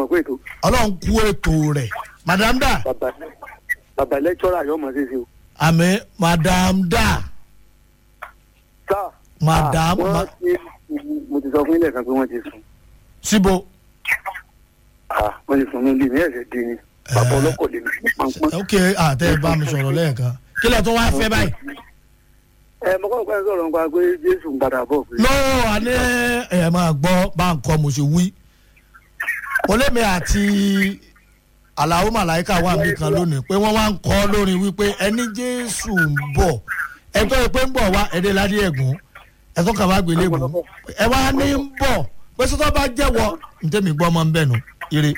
mọ̀ pé ètò ọlọ́run kú ètò rẹ̀ madam da bàbá bàbá lẹ́kítọ́rà yóò mọ̀ sí sí o. àmì madam da sáà Madam, wọ́n ma- ti mo ti sọ fún ilé kan pé wọ́n ti sùn síbo Ah, wọ́n ti sùn ní ilé mi ẹ̀sẹ̀ dín ní bàbá ọlọ́kọ̀ lè mi pọ́npọ́n. ok àtẹ ẹ bá mi sọ̀rọ̀ lẹ́ẹ̀kan kí lẹ tó wá fẹ́ báyìí. ẹ mo kọ́ pẹ́ sọ̀rọ̀ nípa pé jésù ń padà bọ̀ pé lọ́wọ́ àní ẹ̀ máa gbọ́ bá ń kọ́ mo ṣe wí. olémi àti aláwo màláìka wà níbi kan lónìí pé wọ́n wá ń kọ́ lórí wípé ẹni jésù ń bọ̀ ẹ̀tọ́ ẹ pé ń bọ̀ wá ẹ̀dẹ́ ládé ẹ̀gún ẹ̀tọ́ kàwá gbélé bò ẹ wá ní ń bọ̀ pé sọ́tọ́ bá jẹ́wọ́ ntẹ́mi gbọ́ ọmọ ń bẹ̀ nù ire.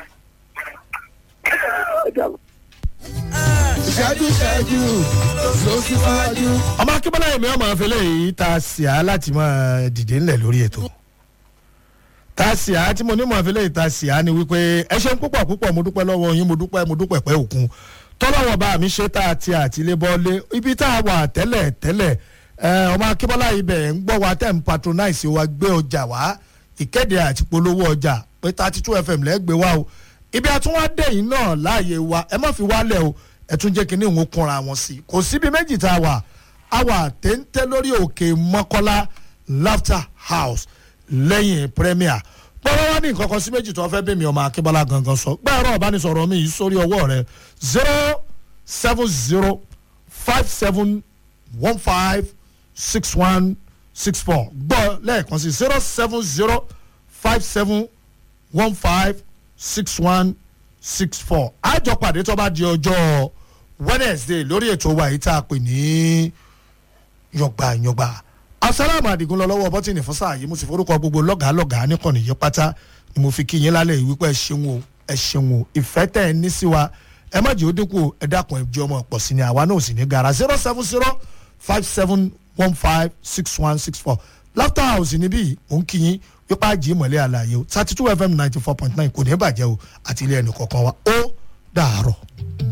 ẹ dàgbà. ìṣẹ́jú ìṣẹ́jú ló sì fáájú. ọmọ akínbọ́lá yẹn mi ọmọ afẹ́lẹ́ yìí ta sí a láti máa dìde ńlẹ̀ lórí ètò ta sí a tí mo ní mọ̀ afẹ́lẹ́ yìí ta sí a ni wípé ẹ ṣeun púpọ̀ púpọ̀ mo dúpẹ́ lọ́wọ́ yín mo dúpẹ́ mo dúpẹ́ pẹ́ òkun tọ́lọ́wọ́ bá mi ṣe tá a ti àtìlébọ́lé ibi tá a wà tẹ́lẹ̀ tẹ́lẹ̀ ẹ, ọmọ akínbọ́lá yìí bẹ̀ ń gbọ́ wa tẹ́ ń patronize wa gbé ọjà wá ìkéde àti polówó ọjà pé thirty two fm lẹ́gbẹ̀ẹ́ wa o ibi àtúwádẹ́yìn náà láàyè wa ẹ má fi wálẹ̀ o ẹ tún jẹ́ kínní òun kúnra wọn sí kò síbi méjì tá a wà a wà téńté lórí òkè mọ́kọ́lá laughter house lẹ́yìn premier gbọ́dọ̀ wá ní nǹkan kan sí méjì tó fẹ́ bí mi ọmọ akínbọ́lá gangan sọ gbẹ́rọ ìbánisọ̀rọ̀ mi yìí sórí ọwọ́ rẹ zero seven zero five seven one five six one six four gbọ́ lẹ́ẹ̀kan sí zero seven zero five seven one five six one six four àjọ pàdé tó bá di ọjọ́ wednesday lórí ètò wa yìí tá a pè ní yọgbà yọgbà asalaamu adigun lọ lọ́wọ́ bọ́tìnì fún sáà yìí mo sì forúkọ gbogbo lọ́gàá lọ́gàá níkànnì yìí pátá ni mo fi kí yín lálẹ́ yìí wípé ẹ ṣeun o ẹ ṣeun o ìfẹ́ tẹ̀ ẹ ní sí wa ẹ má jẹ́ ó dínkù ẹ dákun ẹ jẹ́ ọmọ pọ̀ sí ni àwa náà ò sì ní gara zero seven zero five seven one five six one six four laughter house níbí mò ń kí yín wípé àjì ìmọ̀lẹ́ àlàyé o thirty two fm ninety four point nine kò ní bàjẹ́ o àti ilé ẹnì kọ̀ọ̀kan wa ó dàárọ̀.